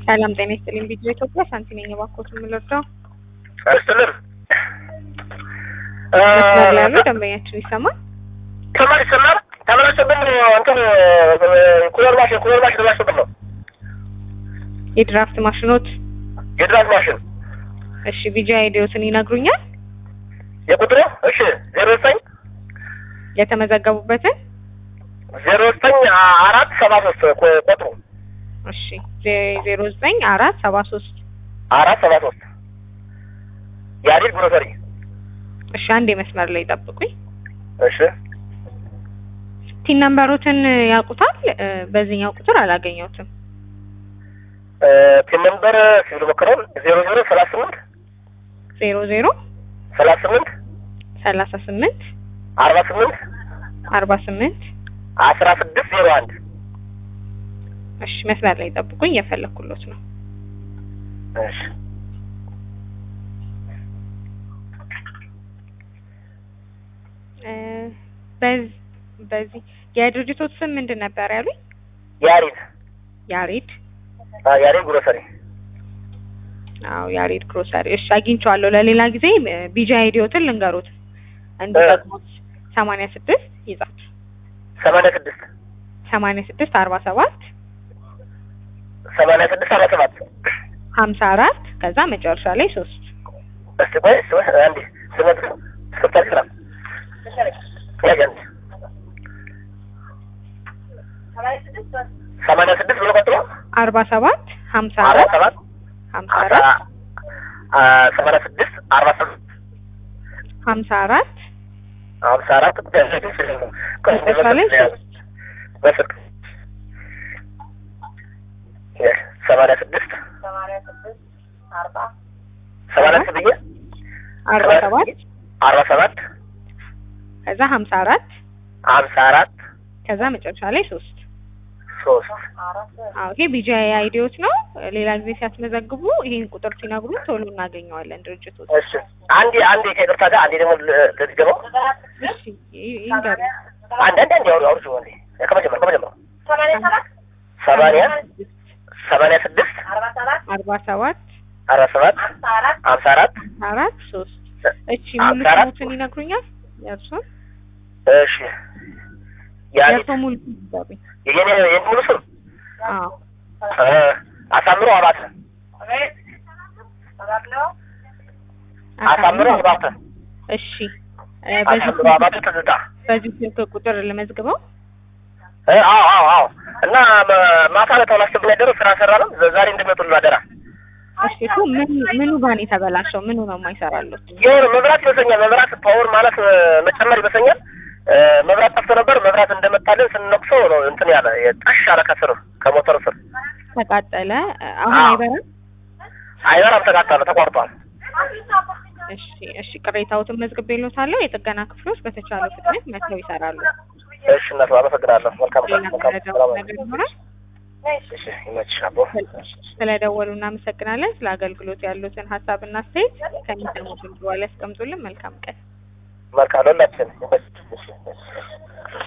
ሰላም ጤና ይስጥልኝ። ቪዲዮ ኢትዮጵያ ሳንቲ ነኝ። እባክዎት የምልርዳው ስትልም መስመር ላይ ያለው ደንበኛችን ይሰማል? ተማሪ ይሰማል። ተመላሽብን እንትን ኩለር ማሽን ኩለር ማሽን ተበላሽብን ነው የድራፍት ማሽኖት የድራፍት ማሽን እሺ፣ ቪዲዮ አይዲዮትን ይነግሩኛል? የቁጥሩ እሺ ዜሮ ዘጠኝ የተመዘገቡበትን ዜሮ ዘጠኝ አራት ሰባ ሶስት ቁጥሩ እሺ፣ ዜሮ ዘጠኝ አራት ሰባ ሶስት አራት ሰባ ሶስት የአዲል ግሮሰሪ እሺ፣ አንድ መስመር ላይ ጠብቁኝ። እሺ ቲን ነምበሮትን ያውቁታል? በዚህኛው ቁጥር አላገኘሁትም። ፒን ነምበር ሲቪል ሞክረውን ዜሮ ዜሮ ሰላሳ ስምንት ዜሮ ዜሮ ሰላሳ ስምንት ሰላሳ ስምንት አርባ ስምንት አርባ ስምንት አስራ ስድስት ዜሮ አንድ እሺ መስመር ላይ ጠብቁኝ፣ እየፈለኩሎት ነው። እሺ በዚህ የድርጅቶት ስም ምንድን ነበር ያሉኝ? ያሬድ ያሬድ ያሬድ ግሮሰሪ አዎ ያሬድ ግሮሰሪ። እሺ አግኝቼዋለሁ። ለሌላ ጊዜ ቢጃ አይዲዮትን ልንገሩት እንዲጠቅሙት። ሰማንያ ስድስት ይዛት ሰማንያ ስድስት ሰማንያ ስድስት አርባ ሰባት ሰማንያ ስድስት አርባ ሰባት ሀምሳ አራት ከዛ መጨረሻ ላይ ሶስት እስቲ ቆይ እስቲ ቆይ አንዴ ስመት ስፍታ ስራ ያገንት ሰማንያ ስድስት ብሎ ቀጥሎ አርባ ሰባት ሀምሳ አርባ አራት ሰባት ሀምሳ አራት ሰማንያ ስድስት አርባ ሰባት ሀምሳ አራት ሀምሳ አራት መጨረሻ ላይ ሶስት በስልክ ሰማንያ ስድስት ሰማንያ ስድስት ብዬ አርባ ሰባት አርባ ሰባት ከዛ ሀምሳ አራት ሀምሳ አራት ከዛ መጨረሻ ላይ ሶስት ሶስት አዎ ይሄ ቢጃ አይዲዮት ነው። ሌላ ጊዜ ሲያስመዘግቡ ይሄን ቁጥር ሲነግሩ ቶሎ እናገኘዋለን ድርጅቶች። እሺ አንዴ አንዴ ከይቅርታ ጋር አንዴ ደግሞ ልትገባው እሺ ይንገሩ። አንድ አንድ አንድ አውሩ አውሩ እንዴ ከመጀመር ከመጀመር ሰማንያ ሰማንያ ስድስት አርባ ሰባት አርባ ሰባት ሀምሳ አራት አራት ሶስት እቺ ሙሉ ሀምሳ አራት ስሙትን ይነግሩኛል? የእርሶን እሺ ያኔ የእርሶ ሙሉ ስም ይንገሩኝ። የኔ የኔ ሙሉ ስም አዎ እ አሳምሮ አባተ አሳምሮ አባተ እሺ እ በዚህ አሳምሮ አባተ ትዝታ በዚህ ስልክ ቁጥር ልመዝግበው። እ አዎ አዎ አዎ እና መ- ማታ ላይ ተውላችሁ ያደረው ስራ ሰራ ነው ዛሬ እንደሚመጡልን አደራ እሺ እኮ ምን ምኑ ጋር ነው የተበላሸው? ምኑ ነው የማይሰራሉት? የሆነ መብራት ይመስለኛል መብራት ፓወር ማለት እ፣ መጨመር ይመስለኛል እ፣ መብራት ጠፍቶ ነበር መብራት እንደመጣልን ስንነቅሰው ነው እንትን ያለ ጣሽ አለ ከስር ከሞተሩ ስር ተቃጠለ። አሁን አዎ። አይበራም? አይበራም ተቃጠለ ተቋርጧል እሺ እሺ ቅሬታዎትን መዝግቤልዎታለሁ። የጥገና ክፍሎች በተቻለ ፍጥነት መጥተው ይሰራሉ። እሺ እናት አመሰግናለሁ መልካም ሌላ መልካም መረጃው ሰላም ነገር ይኖራል? እሺ ይመችሽ አቦ ስለደወሉ እናመሰግናለን። ስለ አገልግሎት ያሉትን ሀሳብና አስተያየት ከሚሰሙት በኋላ ያስቀምጡልን። መልካም ቀን። መልካም ለሁላችን ይመችሽ እሺ